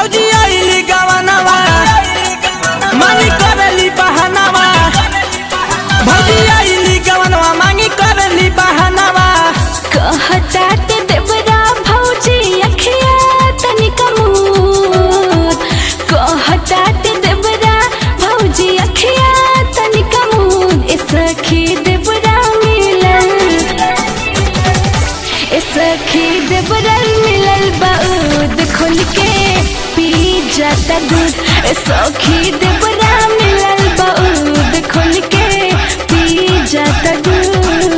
भौजी आइली गवनवा मांगी करली बहनवा भौजी आइली गवनवा मांगी करली बहनवा कहतात देवरा भौजी अखिया तनिक मूर कहतात देवरा भौजी अखिया तनिक मूर ए सखी देवरा मिलल ए सखी देवरा मिलल बाउद खोल के पी जाता दूध ए सखी देवरा मिलल बाउद खोल के पी जाता दूध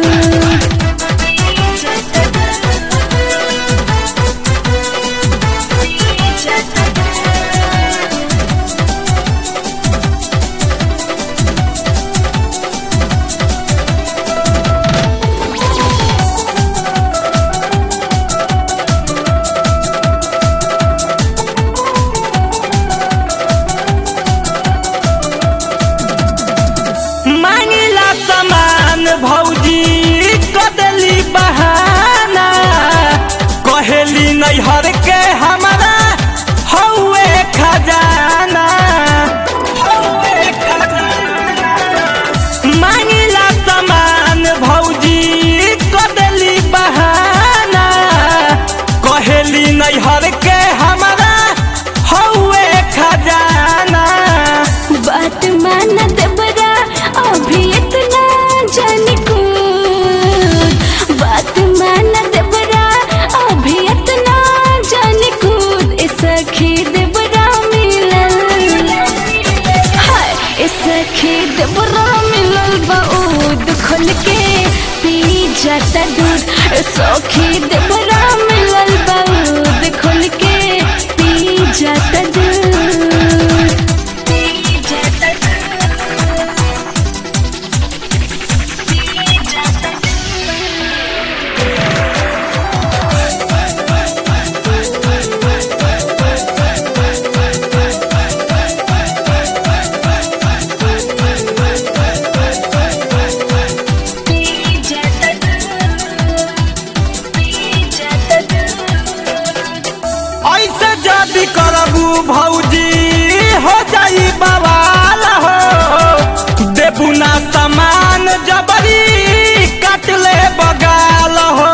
मांगिला सामान भौजी कदली बहाना कहेली नैहर के हमारा हौवे खजाना हौवे खजाना। मांगिला सामान भौजी कदली बहाना कहेली नैहर के हमारा हौवे खजाना बात मान देवरा अभी इतना जान कूद बात मान देवरा अभी इतना जान कूद ए सखी देवरा मिलल हाय ए सखी देवरा मिलल बाउद खोल के पी जाता दूध ए सखी देवरा मिलल बाउद खोल के पी जाता दूध ऐसे जदी करबू भौजी हो जाई बवाल हो देबू ना सामान जबरी काट ले बगाल हो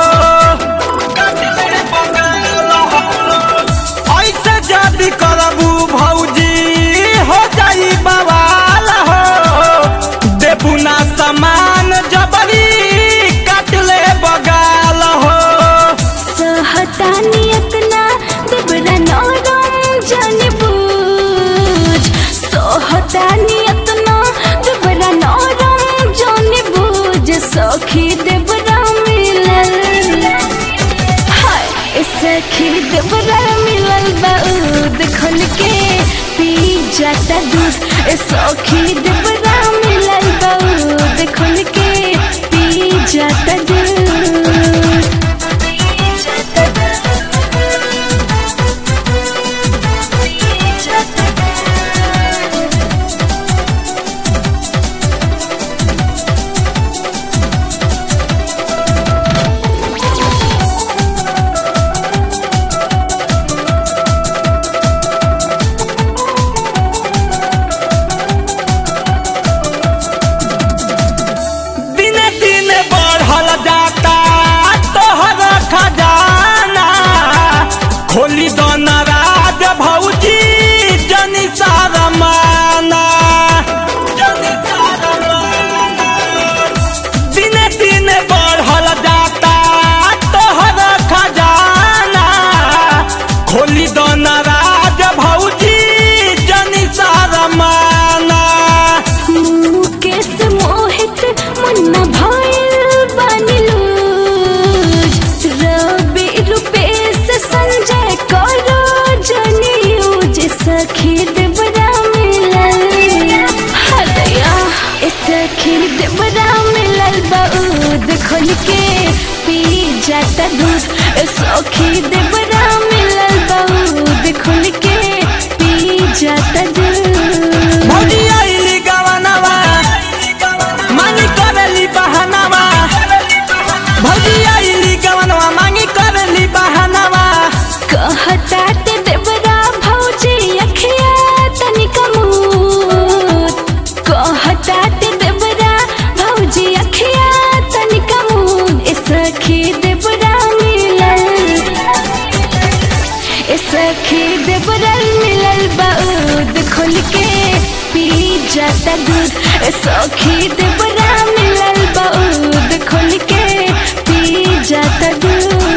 ऐसे जदी करबू भौजी हो जाई बवाल हो देबू ना सामान जबरी काट ले बगाल हो सहतानियत ना देवरा नरम जाने बूझ सहतानियत ना देवरा नरम जाने बूझ सखी देवरा मिलल हाय ए सखी देवरा मिलल बाउद खोल के पी जाता दूध ए सखी देवरा मिलल बाउद खोल के पी जाता दूध दिने दिने बढ़ल जाता तोहर खजाना खोली दो नाराज भौजी जनी सारा माना जनी सारा माना। दिने दिने बढ़ल जाता तोहर खजाना खोली दो नाराज भौजी जनी सारा माना मुकेश मोहित मुन्ना भइल बनिलूज रवि रूपेश संजय करो जनियूज सखी देवरा मिलल हदया ए सखी देवरा मिलल बाउद खोल के पी जाता दूध ए सखी देवरा मिलल बाउद खोल के पी जाता दूध भौजी आइली गवनवा मांगी करली बहनवा भौजी आइली गवनवा मांगी करली बहनवा कहतात देवरा भौजी ए सखी देवरल मिलल बाऊद खोल के पी जाता दूध ए सखी देवरा मिलल बाऊद खोल के पी जाता दूध